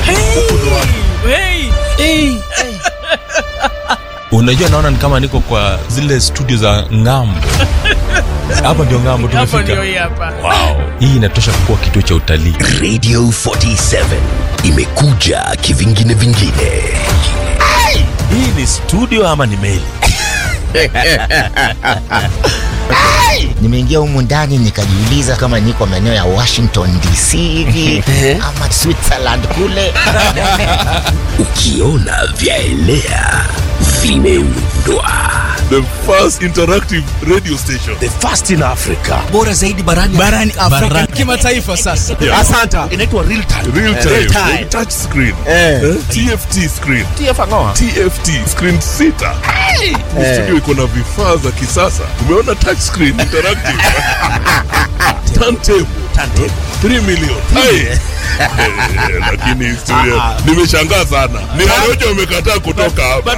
Hey! Hey! unajua naona ni kama niko kwa zile studio za ngambo hapa ndio ngambo Hapo ndio tumefika hii hapa. wow. hii inatosha kuwa kituo cha utalii radio 47 imekuja kivingine vingine hii ni studio ama ni meli nimeingia humu ndani nikajiuliza kama niko maeneo ya washington dc hivi ama switzerland kule ukiona vyaelea vimeundwa the first interactive radio station the first in africa bora zaidi barani barani Afrika kimataifa sasa. Yeah. asanta inaitwa real time real time, Real time. touch screen Eh. Eh? tft screen tft screen sita Ni studio iko na vifaa za kisasa umeona touch screen interactive turntable Turntable. 3 million Hai. Eh, lakini studio nimeshangaa sana ni Warojo wamekataa kutoka hapa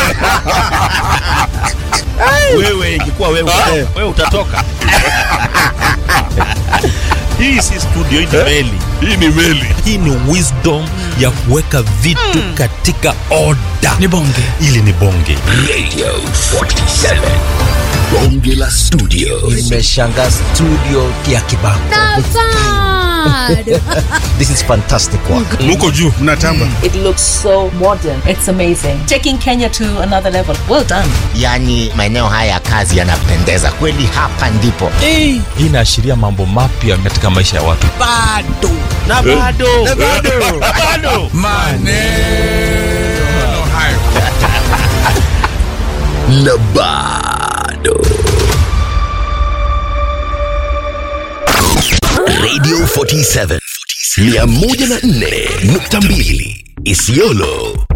wewe ingekuwa wewe Ah. wewe utatoka hii si studio hii ni meli hii ni meli hii ni wisdom ya kuweka vitu katika oda Ni bonge. ili ni bonge radio 47 bonge la studio nimeshanga studio ya kibango this is fantastic work muko juu mnatamba It looks so modern. It's amazing. Taking Kenya to another level. Well done. yaani maeneo haya ya kazi yanapendeza kweli hapa ndipo Hey! hii inaashiria mambo mapya katika maisha ya watu Bado. na bado na bado bado na bado radio 47 104.2 isiolo